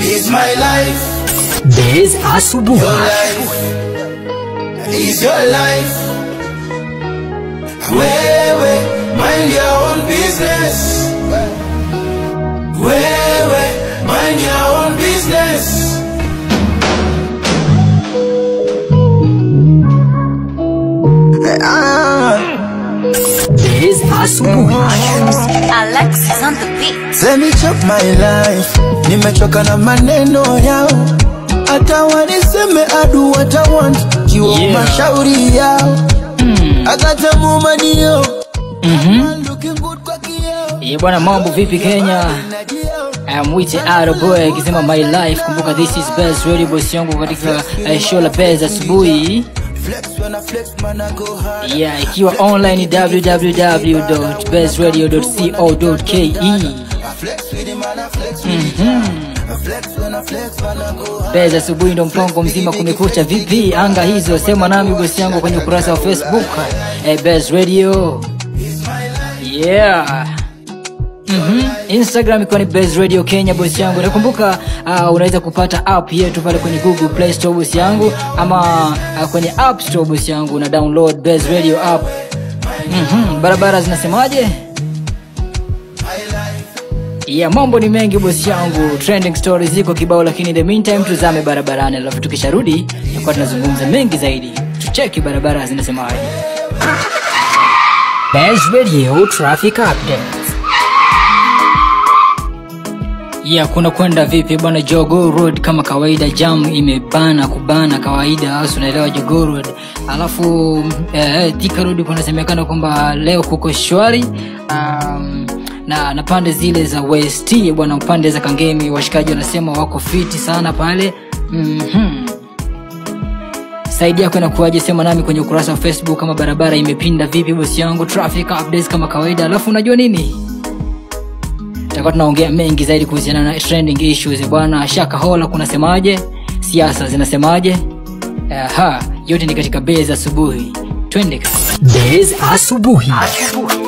is my life. Base asubuhi. Your life is your life. Wewe, mind your own business. Wewe, mind your own business. Base asubuhi. Alexis on the beat. Let me chop my life. Nimechoka na maneno yao, hata waniseme adu what I want, jiwa Yeah. mashauri yao, akata mumanio looking good kwa kioo Ye bwana, mambo vipi Kenya? Mwite Aroboy akisema my life. Kumbuka this is best radio boss yangu katika eh, show la Base asubuhi. Flex when I flex, man, I go hard. Yeah, ikiwa online www.bestradio.co.ke. I flex with him, man, I flex with him. I flex when I flex, man, I go hard. Base asubuhi ndo mpango mzima kumekucha vipi anga hizo sema nami bosi yangu kwenye ukurasa wa Facebook eh, Base Radio. Yeah. Mhm. Instagram ikiwa ni Base Radio Kenya bosi yangu. Nakumbuka uh, unaweza kupata app yetu pale kwenye Google Play Store bosi yangu ama uh, kwenye App Store bosi yangu na download Base Radio app. Mhm. Barabara zinasemaje? Yeah, mambo ni mengi bosi yangu, trending stories ziko kibao, lakini in the meantime tuzame barabarani, alafu tukisharudi tutakuwa tunazungumza mengi zaidi. Tucheki barabara zinasemaje. Best Radio Traffic Updates. Yeah, kuna kwenda vipi bwana Jogo Road kama kawaida, jam imebana kubana kawaida, hasa unaelewa Jogo Road. Alafu eh, Thika Road kunasemekana kwamba leo kuko shwari um, na na pande zile za West bwana, pande za Kangemi washikaji wanasema wako fiti sana pale mhm saidi yako inakuwaje sema nami kwenye ukurasa wa facebook kama barabara imepinda vipi bosi yangu traffic updates kama kawaida alafu unajua nini tutakuwa tunaongea mengi zaidi kuhusiana na trending issues bwana shakahola kunasemaje siasa zinasemaje aha yote ni katika base asubuhi twende Base asubuhi